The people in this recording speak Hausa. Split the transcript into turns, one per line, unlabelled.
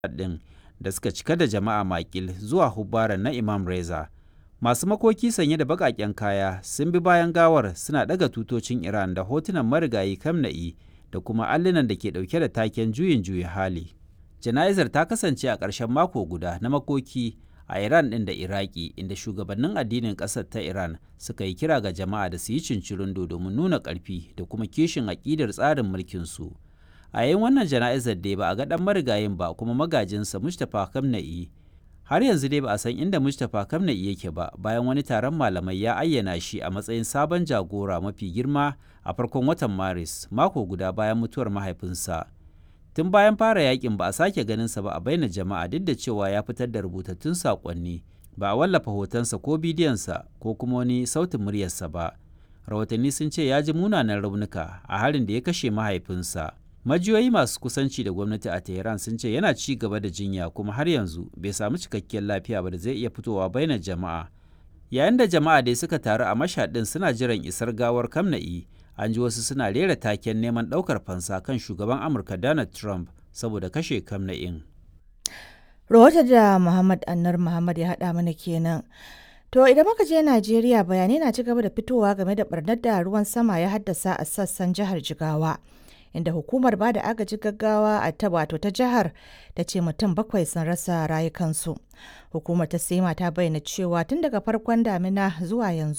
ɗin da suka cika da jama'a makil zuwa hubbaran na Imam Reza. Masu makoki sanye da baƙaƙen kaya sun bi bayan gawar suna ɗaga tutocin Iran da hotunan marigayi Khamenei da kuma allunan da ke ɗauke da taken juyin juya hali. Jana'izar ta kasance a ƙarshen mako guda na makoki a Iran ɗin da Iraki inda shugabannin addinin ƙasar ta Iran suka yi kira ga jama'a da su yi cincirindo domin nuna ƙarfi da kuma kishin aƙidar tsarin mulkinsu. A yayin wannan jana'izar dai ba a ga ɗan marigayin ba kuma magajinsa Mustapha Khamenei har yanzu dai ba a san inda Mustapha Khamenei yake ba bayan wani taron malamai ya ayyana shi a matsayin sabon jagora mafi girma a farkon watan Maris mako guda bayan mutuwar mahaifinsa. Tun bayan fara yakin ba a sake ganinsa ba a baina jama'a duk da cewa ya fitar da rubutattun saƙonni ba a wallafa hotonsa ko bidiyonsa ko kuma wani sautin muryarsa ba. Rahotanni sun ce ya ji munanan raunuka a harin da ya kashe mahaifinsa. Majiyoyi masu kusanci da gwamnati a Tehran sun ce yana ci gaba da jinya kuma har yanzu bai samu cikakkiyar lafiya ba da zai iya fitowa bainar jama'a. Yayin da jama'a dai suka taru a mashaɗin suna jiran isar gawar Kamna'i, an ji wasu suna rera taken neman ɗaukar fansa kan shugaban Amurka Donald Trump saboda kashe Kamna'in.
Rahoton da Muhammad Annar Muhammad ya haɗa mana kenan. To idan muka je Najeriya bayanai na ci gaba da fitowa game da barnar da ruwan sama ya haddasa a sassan jihar Jigawa. Inda hukumar ba da agaji gaggawa a ta wato ta jihar ta ce mutum bakwai sun rasa rayukansu. Hukumar ta sema ta bayyana cewa tun daga farkon damina zuwa yanzu